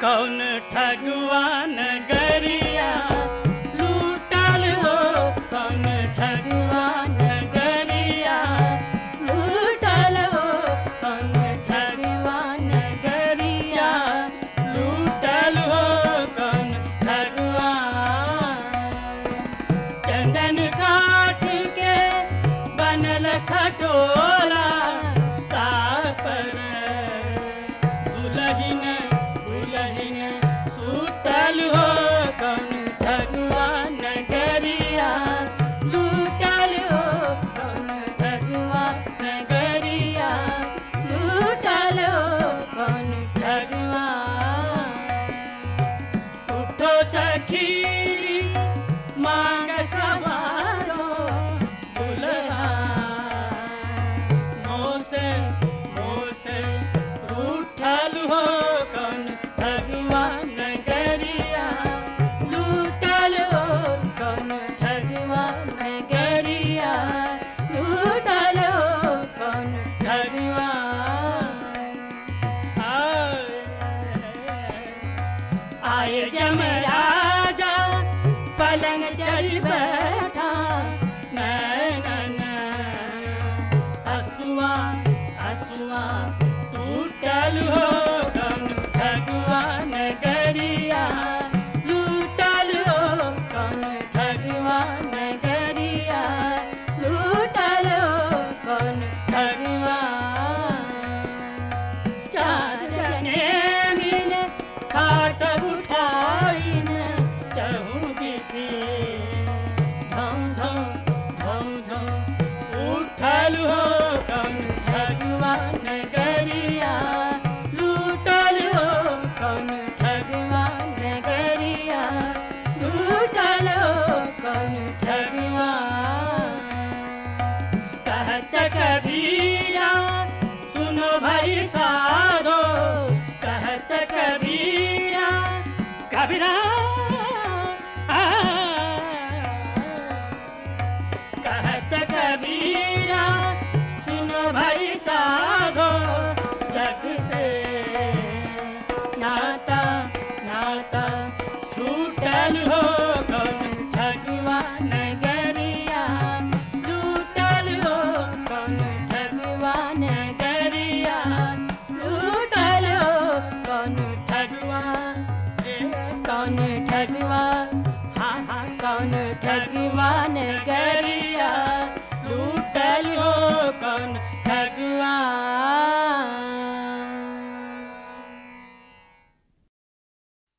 कौन ठगवान गरिया लूटल हो कौन ठगवान गरिया लूटल हो कौन ठगवान गरिया लूटल हो कौन ठगवान चंदन काठ के बनल खटोला तापर दुलहिन दुलहिन सुतल हो कौन भगवान गरिया लूटल हो कौन भगवान गरिया लूटल हो कौन भगवान उठो सखी मांग सवारो दुल्हा मोसे मोसे रूठल हो कौन भगवान गरिया लूटल हो कौन भगवान गरिया लूटल हो कौन भगवान आए जमराजा पलंग चढ़ बैठा नैनन हसुआ हसुआ टूटल हो कौन भगवान गरिया लूटल हो कौन भगवान गरिया लूटल हो कौन भगवान चार जने मिल खाट उठाइन चहु दिसे धम धम धम धम उठल हो कौन भगवान गरिया लूटल हो कौन भगवान गरिया लूटल हो कौन भगवान कहत कभी